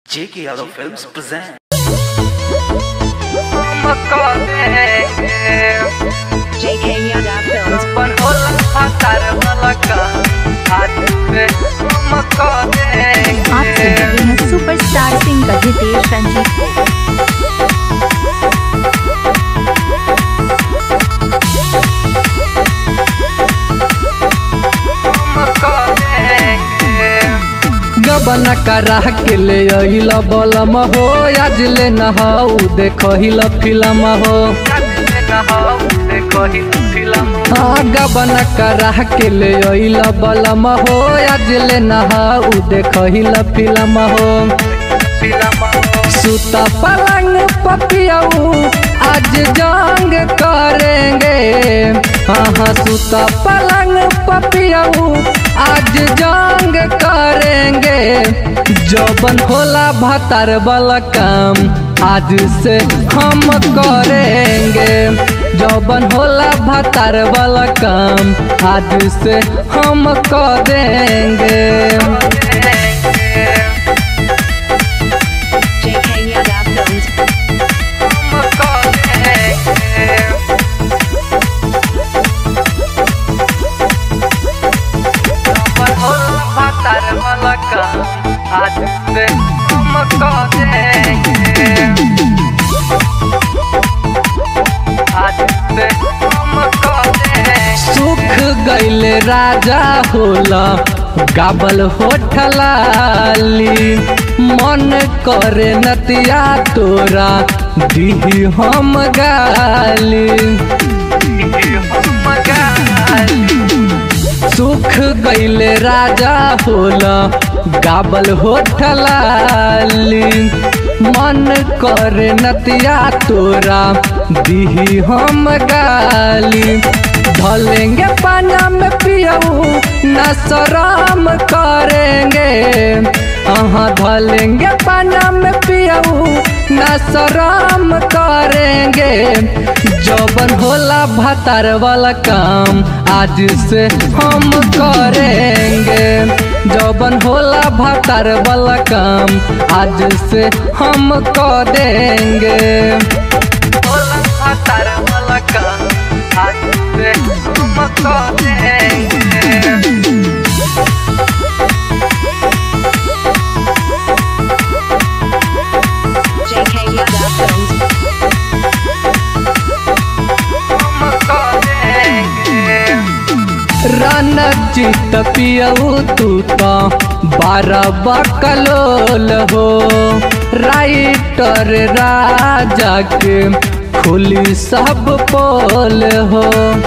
J.K. Yadav Films present. JK Yadav Films. आप सुन रहे हैं सुपरस्टार सिंगर जितेश रंजीत को गबन करा के ले अइल बलम हो आज ले नहाऊ देखहिल फिल्म हो हाँ गबन करा के ले अइल बलम हो आज ले नहाऊ देखहिल फिल्म हो सुता पलंग पपियाऊ आज जंग करेंगे हाँ हाँ सुता पलंग पपियाऊ आज जंग करेंगे जौबन होला भतार वाला काम आज से हम करेंगे जौबन होला भतार वाला काम आज से हम करेंगे JK Yadav Films. सुख गैले राजा होला गाबल होठलाली मन करे नतिया तोरा दिही हम गाली सुख गैले राजा होला गाबल होठलाली मन करे नतिया तोरा दिही हम गाली ढलेंगे पाना में पियऊ न शराम करेंगे हाँ ढलेंगे पाना में पियऊ न शराम करेंगे जौबन होला भतार वाला काम आज से हम करेंगे जौबन होला भतार वाला काम आज से हम करेंगे होला भतार वाला काम आज से हम करेंगे JK Yadav Films. रन चित पियऊ तू तो बारह बकलोल हो राइटर राजा के खुली सब पोल हो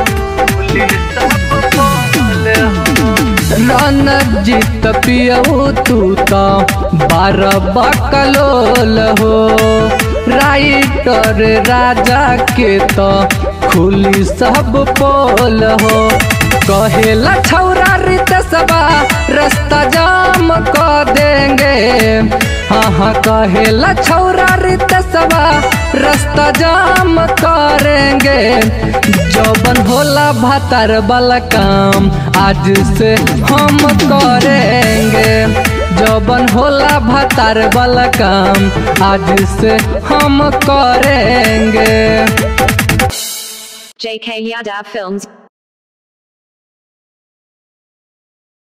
रन जीत पियऊ तू तो बारह बकलोल हो राइटर राजा के तो खुली सब पोल हो कहेला छौरा रित सबा रास्ता जाम कर देंगे हाँ हाँ कहेला छौरा रित सबा रास्ता जाम करेंगे जौबन होला भतार वाला काम आज से हम करेंगे जौबन होला भतार वाला काम आज से हम करेंगे JK Yadav Films.